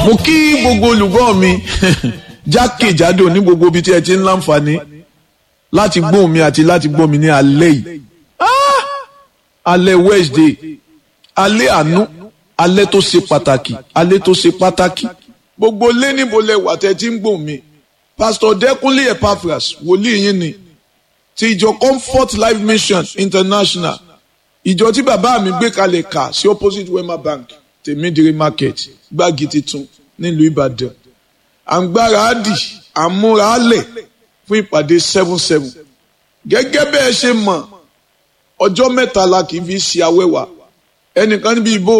mo kí gbogbo olùgbọ́ mi jákèjádò ní gbogbo ibi tí ẹ ti ń láǹfààní láti gbóhùn mi àti láti gbọ́ mi ní alẹ́ yìí Ah! alẹ́ Wednesday alẹ́ àánú alẹ́ tó ṣe pàtàkì alẹ́ tó ṣe pàtàkì gbogbo lé níbo lẹ wà tẹ́ ti ń gbóhùn mi Pastor Dẹ́kunlé Epaphras wòlíì yín ni ti ìjọ Comfort Life Mission International ìjọ tí bàbá mi gbé kalẹ̀ kà sí opposite Wema Bank tèmídìrí market gbági titun nílùú Ìbàdàn à ń gbára á dì à ń múra á lẹ̀ fún ìpàdé seven seven gẹ́gẹ́ bẹ́ẹ̀ ṣe mọ̀ ọjọ́ mẹ́ta la kì í fi ṣe awẹ́wà ẹnìkan níbi ìbò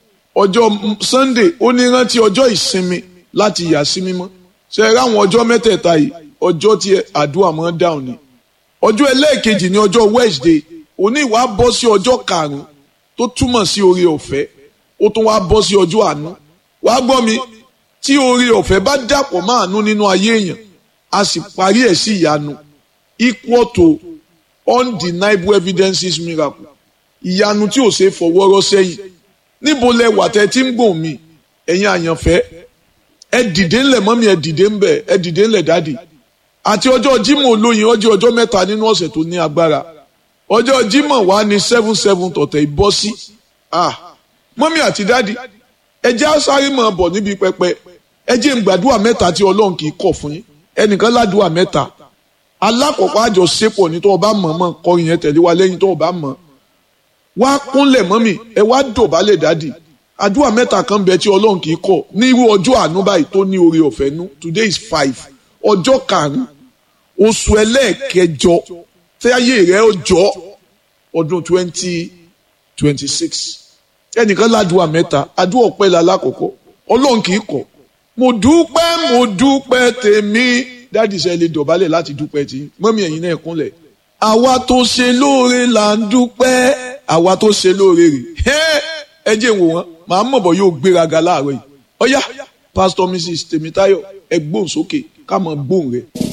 ọjọ́ Sunday ó ní rántí ọjọ́ ìsinmi láti yà sí mímọ́ ṣe é ráwọn ọjọ́ mẹ́tẹ̀ẹ̀ta yìí ọjọ́ tí àdúrà máa ń dáhùn ni ọjọ́ ẹlẹ́ẹ̀kejì ní ọjọ́ Wednesday òní ìwà bọ́ sí ọjọ́ karùn-ún tó túmọ̀ sí oore ọ̀fẹ́ ó tún wá bọ́ sí ọjọ́ àánú wàá gbọ́ mi tí oore ọ̀fẹ́ bá dàpọ̀ mọ́ àánú nínú ayé èèyàn a sì parí ẹ̀ sí ìyanu equal to undeniable evidences miracle ìyanu tí ò ṣe é fọwọ́rọ́ sẹ́yìn níbo lẹ wà tẹ́ tí ń gbòòn mi ẹ̀yin àyànfẹ́ ẹ dìde ńlẹ̀ mọ́mí ẹ dìde ńbẹ̀ ẹ dìde ńlẹ̀ dádì àti ọjọ́ Jímọ̀ olóyin ọjọ́ ọjọ́ mẹ́ta nínú ọ̀sẹ̀ tó ní agbára ọjọ́ Jímọ̀ wà ní seven seven tọ̀tẹ̀ ìbọ́ sí ah mọ́mí àti dádì ẹ jẹ́ àṣàrí mọ̀ bọ̀ níbi pẹpẹ ẹ jẹ́ ń gbàdúrà mẹ́ta tí Ọlọ́run kì í kọ̀ fún yín ẹnìkan ládùúà mẹ́ta alákọ̀ọ́kọ́ àjọṣepọ̀ ní tó o bá mọ̀ mọ̀ kọrin yẹn tẹ̀lé wa lẹ́yìn tó o bá mọ̀ wá kúnlẹ̀ mọ́mì ẹ wá dọ̀bálẹ̀ dádì àdúrà mẹ́ta kan bẹ tí Ọlọ́run kì í kọ̀ ní irú ọjọ́ àánú báyìí tó ní oore ọ̀fẹ́ nú today is five ọjọ́ karùn-ún oṣù ẹlẹ́ẹ̀kẹjọ tẹ́yẹ rẹ̀ ọjọ́ ọdún twenty twenty six ẹnìkan ládùúà mẹ́ta àdúrà ọpẹ́ la lákọ̀ọ́kọ́ Ọlọ́run kì í kọ̀ mo dúpẹ́ mo dúpẹ́ tèmi dáàdì sẹ́ lè dọ̀bálẹ̀ láti dúpẹ́ tí mọ́mí ẹ̀yin náà kúnlẹ̀. àwa tó ṣe lóore là ń dúpẹ́ àwa tó ṣe lóore rè ẹ jẹ́ wò wọ́n màá mọ̀ bọ̀ yóò gbéraga láàárọ̀ yìí ọ̀yá pásítọ̀ mrs tèmítáyọ̀ ẹ gbóhùn sókè ká mọ̀ gbóhùn rẹ̀.